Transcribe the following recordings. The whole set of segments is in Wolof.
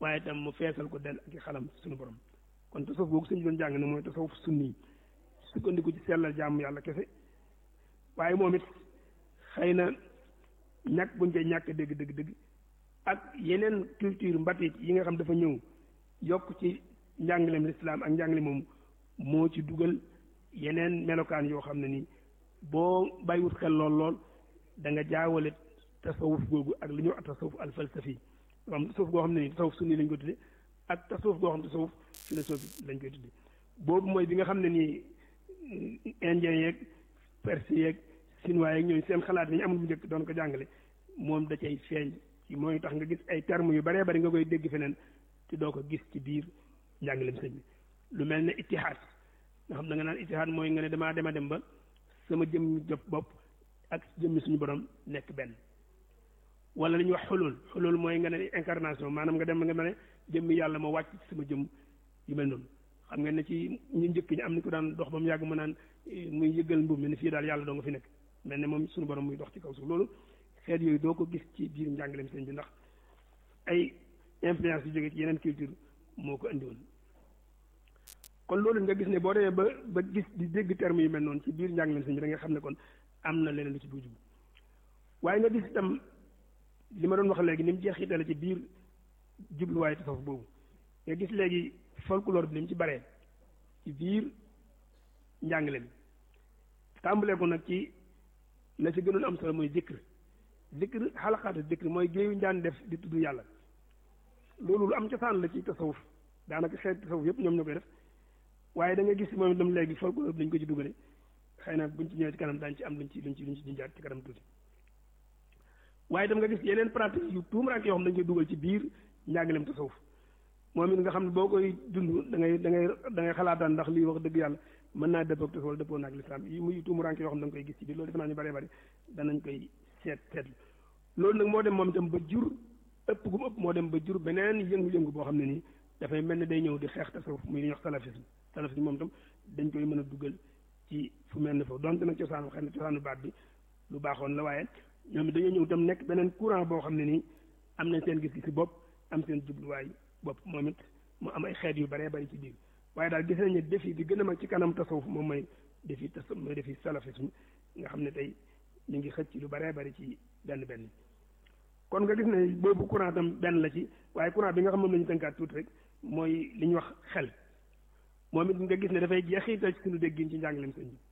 waaye itam mu feesal ko del ak i xalam suñu borom kon tasawuf boobu sëñ doon jàng ne mooy tasawuf sunni sukkandiku ci sellal jàmm yàlla kese waaye moom it xëy na ñàkk buñ koy ñàkk dégg dégg dégg ak yeneen culture mbatit yi nga xam dafa ñëw yokk ci njàngaleem lislaam ak njàngale moom moo ci dugal yeneen melokaan yoo xam ne nii boo bàyyiwut xel lool lool da nga jaawale tasawuf googu ak li ñuy wax tasawuf al falsafi am tasawuf goo xam ne nii tasawuf sunni lañ ko tudde ak tasawuf goo xam ne tasawuf philosophie lañ koy tudde boobu mooy bi nga xam ne nii indien yeeg perse yeeg chinois yeeg ñooñu seen xalaat yi ñu amul bu njëkk doon ko jàngale moom da cay feeñ ci mooy tax nga gis ay termes yu baree bari nga koy dégg feneen te doo ko gis ci biir njàngaleem sëñ bi lu mel ne ittihaad nga xam da nga naan ittihaad mooy nga ne damaa dem a dem ba sama jëmmi jëf bopp ak jëmmi suñu borom nekk benn wala li ñuy wax xulul xulul mooy nga ne incarnation maanaam nga dem nga ne jëmmi yàlla ma wàcc ci sama jëmm yu mel noonu xam nga ne ci ñu njëkk ñi am ni ko daan dox ba mu yàgg mu naan muy yëggal mbubb mi ne fii daal yàlla doo nga fi nekk mel ne moom suñu borom muy dox ci kaw suuf loolu xeet yooyu doo ko gis ci biir njàngaleem sëñ bi ndax ay influence yu jóge ci yeneen culture moo ko indi woon kon loolu nga gis ne boo demee ba ba gis di dégg terme yu mel noonu ci biir njàngaleem sëñ bi da nga xam ne kon am na leneen lu ci buuju waaye nga gis itam li ma doon wax léegi ni mu jeexitale ci biir jubluwaayu tasawuf boobu nga gis léegi folklore bi ni mu ci baree ci biir njàngale mi tàmbalee ko nag ci la ci gënoon am solo mooy zikr zikr xalaqaatu zikr mooy géeyu njaan def di tudd yàlla loolu lu am cosaan la ci tasawuf daanaka xeet tasawuf yëpp ñoom ñoo koy def waaye da nga gis moom itam léegi folklore bi dañ ko ci dugale xëy na buñ ci ñëwee ci kanam daañu ci am luñ ci luñ ci luñ ci junjaat ci kanam tuuti waaye itam nga gis yeneen pratique yu tuumaraanke yoo xam dañ koy dugal ci biir njàngaleem tasawuf moom it nga xam ne boo koy dund da ngay da ngay da ngay xalaataan ndax lii wax dëgg yàlla mën naa dëppoo ak tasawuf wala dëppoo naag lislaam yi muy tuumaraanke yoo xam da nga koy gis ci biir loolu defe naa ñu bëree bëri danañ koy seet seetlu loolu nag moo dem moom itam ba jur ëpp gu mu ëpp moo dem ba jur beneen yëngu-yëngu boo xam ne nii dafay mel ne day ñëw di xeex tasawuf muy li ñuy wax salafisme salafisme moom itam dañ koy mën a dugal ci fu mel ne foofu donte nag cosaanu xëy na cosaanu baat bi lu baaxoon la waaye ñoom dañoo ñëw itam nekk beneen courant boo xam ne nii am nañ seen gis-gisi bopp am seen jubluwaay bopp moom it mu am ay xeet yu baree bari ci biir waaye daal gis nañ ne défi bi gën a mag ci kanam tasawuf moom mooy défi tas mooy défi salafisme nga xam ne tey ñu ngi xëcc lu baree bari ci benn benn kon nga gis ne boobu courant tam benn la ci waaye courant bi nga xam moom la ñu tënkaat tuuti rek mooy li ñuy wax xel moom it nga gis ne dafay jeexital ci suñu déggin ci njàngaleem sëñ bi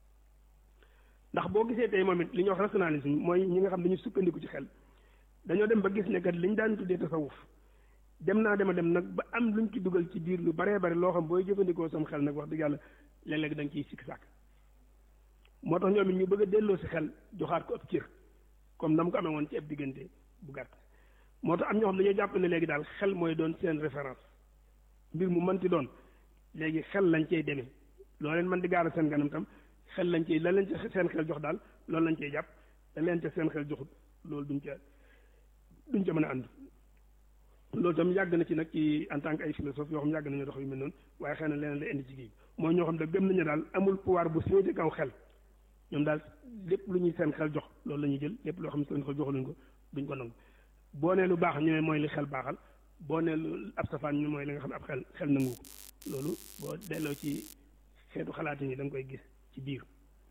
ndax boo gisee tey moom it li ñuy wax rationalisme mooy ñi nga xam dañu sukkandiku ci xel dañoo dem ba gis ne kat liñ daan tuddee tasawuf dem naa dema dem nag ba am luñ ci dugal ci biir lu baree bari loo xam booy jëfandikoo sam xel nag wax dëgg yàlla léeg-léeg da nga ciy sikk sàkk moo tax ñoom it ñu bëgg a delloo si xel joxaat ko ab cër comme na mu ko amee woon ci ab diggante bu gàtt moo tax am ñoo xam dañoo jàpp ne léegi daal xel mooy doon seen référence mbir mu mënti doon léegi xel lañ cey demee loo leen mën di gaara seen ganam tam xel lañ cey la leen ca seen xel jox daal loolu lañ cey jàpp da leen ca seen xel joxut loolu duñ ca duñ ca mën a ànd loolu tam yàgg na ci nag ci en tant que ay philosophe yoo xam yàgg nañu dox yu mel noonu waaye xëy na leneen la indi ci kii mooy ñoo xam ne gëm nañu daal amul pouvoir bu féete kaw xel ñoom daal lépp lu ñuy seen xel jox loolu la ñuy jël lépp loo xam ne seen xel joxaluñ ko duñ ko nangu boo nee lu baax ñu ne mooy li xel baaxal boo nee lu ab safaan ñu mooy li nga xam ne ab xel xel nangu ko loolu boo delloo ci xeetu xalaat yi da nga koy gis ci biir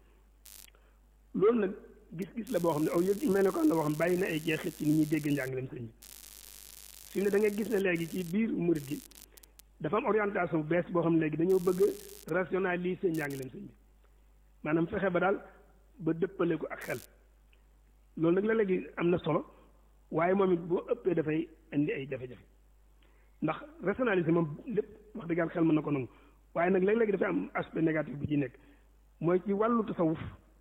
loolu nag gis-gis la boo xam ne aw yëg mel ne ko am na boo xam bàyyi na ay jeexit ci ni ñuy dégg njàngaleem sëñ bi fi mu ne da ngay gis ne léegi ci biir murit gi dafa am orientation bu bees boo xam ne léegi dañoo bëgg rationaliser njàngaleem sëñ bi maanaam fexe ba daal ba dëppale ko ak xel loolu nag la léegi am na solo waaye moom it boo ëppee dafay indi ay jafe-jafe ndax rationaliser moom lépp wax dëgg yàlla xel mën na ko nangu waaye nag léeg-léegi dafay am aspect négatif bu ci nekk mooy ci wàllu tasawuf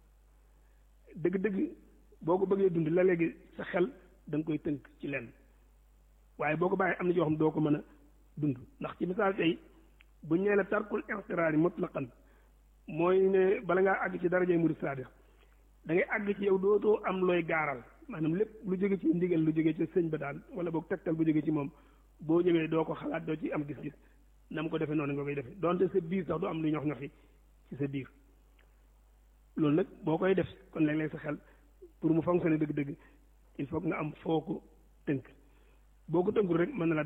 dëgg-dëgg boo ko bëggee dund la léegi sa xel da nga koy tënk ci lenn waaye boo ko bàyyee am na yoo xam doo ko mën a dund ndax ci misaal tey bu ñee la tarkul ixtiraari mutlaqan mooy ne bala ngaa àgg ci darajay murid saadiq da ngay àgg ci yow dootoo am looy gaaral maanaam lépp lu jóge ci ndigal lu jóge ci sëñ ba daal wala boog tegtal bu jóge ci moom boo ñëwee doo ko xalaat doo ci am gis-gis na mu ko defee noonu nga koy defee donte sa biir sax du am lu ñox ñoxi ci sa biir loolu nag boo koy def kon léeg-léeg sa xel pour mu fonctionner dëgg-dëgg il faut que nga am foo ko tënk boo ko tënkul rek mën na la